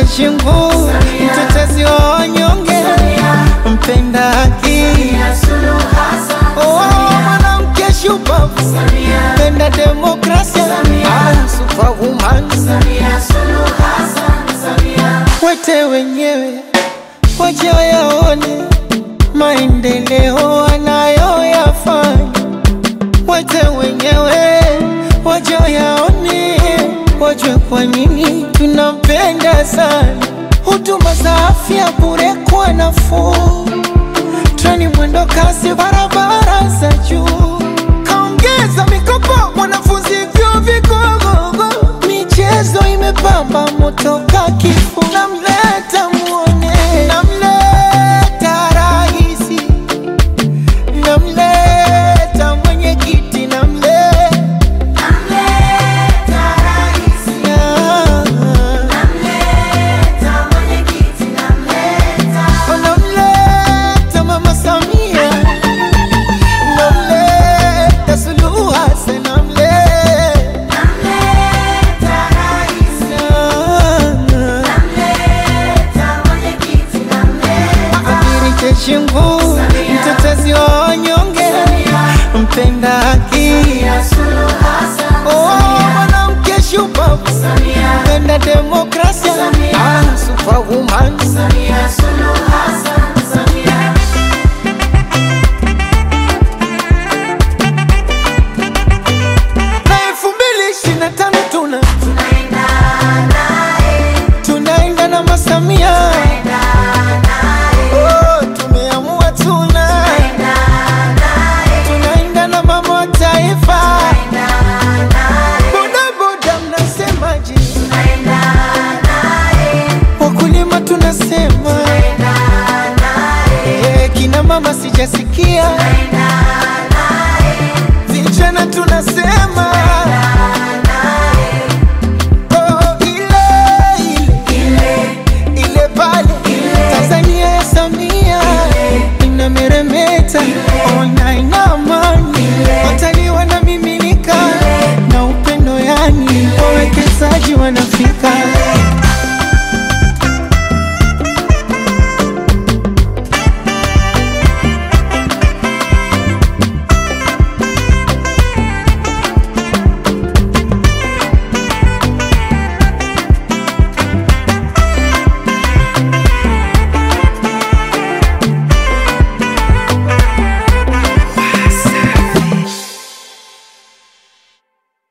Shingu, mtetezi wa wanyonge, mpenda haki, oh, mwanamke shupavu, mpenda demokrasia, ah, superwoman, wete wenyewe waje wayaone maendeleo anayoyafanya, wete wenyewe waje wayaone, wajue kwa nini tunampenda sana. Huduma za afya bure kwa nafuu, treni mwendo kasi, barabara za juu, kaongeza mikopo wanafunzi vyuo vikuu, michezo imepamba moto ka kifuu, namleta muone, namleta rahisi, namleta mwenyekiti, namleta namleta mama Samia, namleta Suluhu Hassan, namleta Adhiri Cheshingu, mtetezi wa wanyonge, mpenda haki, oh, mwanamke shupavu, mpenda demokrasia, ah, superwoman, na elfu mbili ishirini na tano tuna tunaenda na masamia Oh, tumeamua tuna tunaenda na mama wa taifa bodaboda mnasemaje wakulima tunasema Eh, kina mama sijasikia